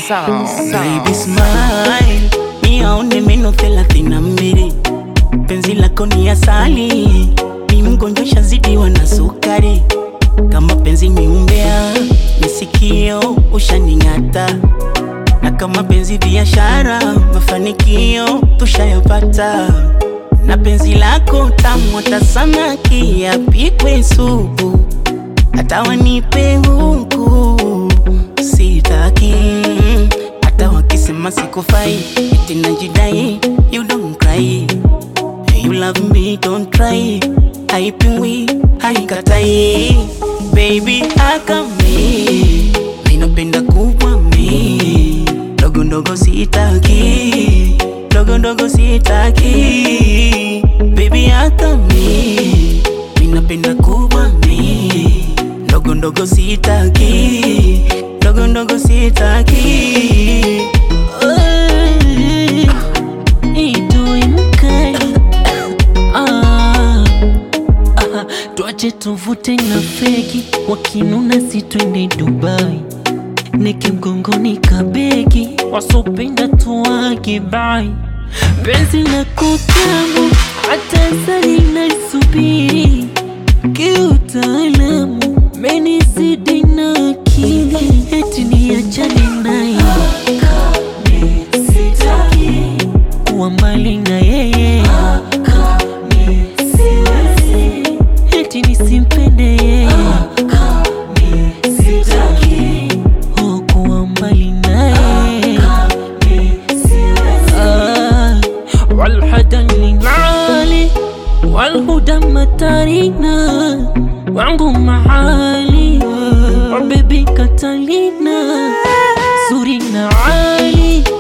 Baby smile, niaone meno thelathini na mbili. Penzi lako ni asali, ni mgonjwa shazidiwa na sukari. Kama penzi ni umbea, nisikio ushaning'ata, na kama penzi biashara, mafanikio tushayapata. Na penzi lako tamu hata samaki yapikwe supu, hata wanipe huku sitaki hata wakisema sikufai eti najidai you don't cry you love me don't try haipingwi haikatai baby akame minapenda kubwa mi ndogo ndogo sitaki ndogo ndogo sitaki baby akame minapenda kubwa mi ndogo ndogo sitaki ndogo ndogo sitaki Idoi mkali ah, ah, tuache tuvute na feki, wakinuna si twende Dubai, neke mgongoni kabegi, wasopenda tuwage bai, penzi la kutamu hata sali naisubiri kiutaalamu menizidi na akili, eti niachane naye kuwa mbali na yeye eti nisimpende yeye Oh, kuwa mbali naye Ah, walhadani ngali walhuda matarina wangu mahali wabebi katalina zuri na ali